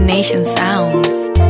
Nation Sounds.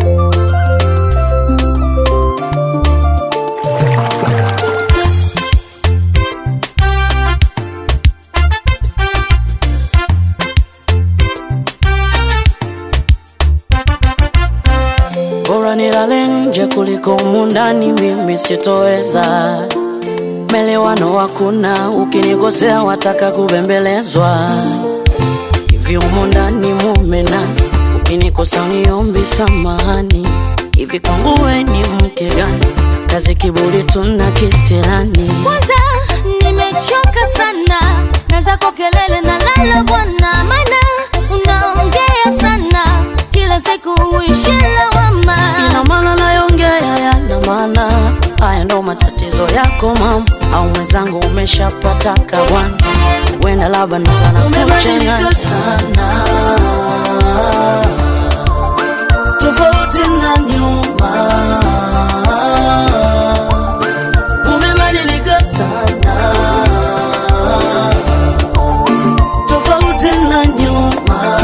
Bora nilale nje kuliko mundani, mimi sitoweza. Melewano hakuna, ukinikosea wataka kubembelezwa. Hivi humu ndani mume nani? Ukinikosa uniombi samahani. Hivi kwangu we ni mke gani? Kazi kiburi tuna kisirani. Kwanza nimechoka sana na zako kelele na lala bwana, maana unaongea sana kila siku uishi lawama. Ina maana nayongea yana maana, haya ndo matatizo yako mama, au mwenzangu umeshapataka bwana, wenda labda nikana kuchanganya sana, tofauti na nyuma, umebadilika sana, tofauti na nyuma.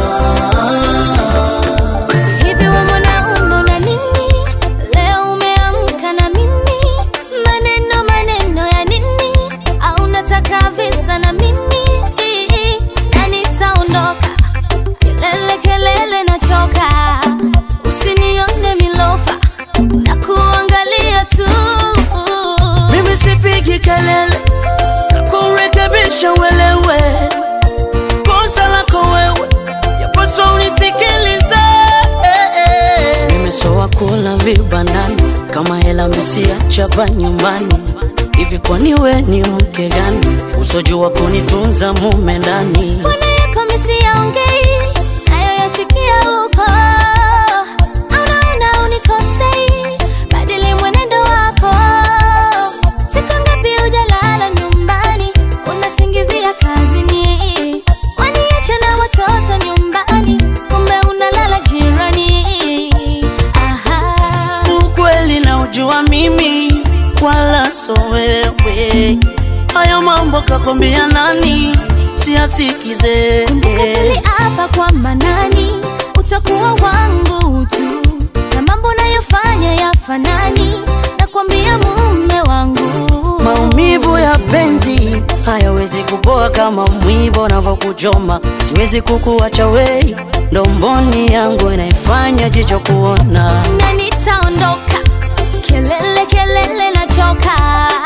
Hivi we mwanaume una nini? Leo umeamka na mimi, maneno maneno ya nini? Au unataka visa na mimi? Na nitaondoka, kelele kelele nachoka, usinione milofa na kuangalia tu. Mimi sipigi kelele na kurekebisha uelewe kosa lako wewe, yapaswa unisikilize. Nimesoa kula vibandani kama hela mesiachapa nyumbani. Hivi kwani we ni mke gani usojua kunitunza mume ndani? Mbona yako misiyaongei nayo yasikia huko? Unaona unikosei, badili mwenendo wako. Siku ngapi hujalala nyumbani, unasingizia kazini, waniacha na watoto nyumbani, kumbe unalala jirani. Aha. Ukweli na ujua mimi wala so wewe, haya mambo kakwambia nani? Siasikize Ukatili hapa kwa manani, utakuwa wangu tu, na mambo nayofanya yafanani, nakwambia mume wangu. Maumivu ya penzi hayawezi kupoa kama mwiba unavyokuchoma. Siwezi kukuacha wei, ndomboni yangu inaifanya jicho kuona. na nitaondoka, kelele kelele nachoka,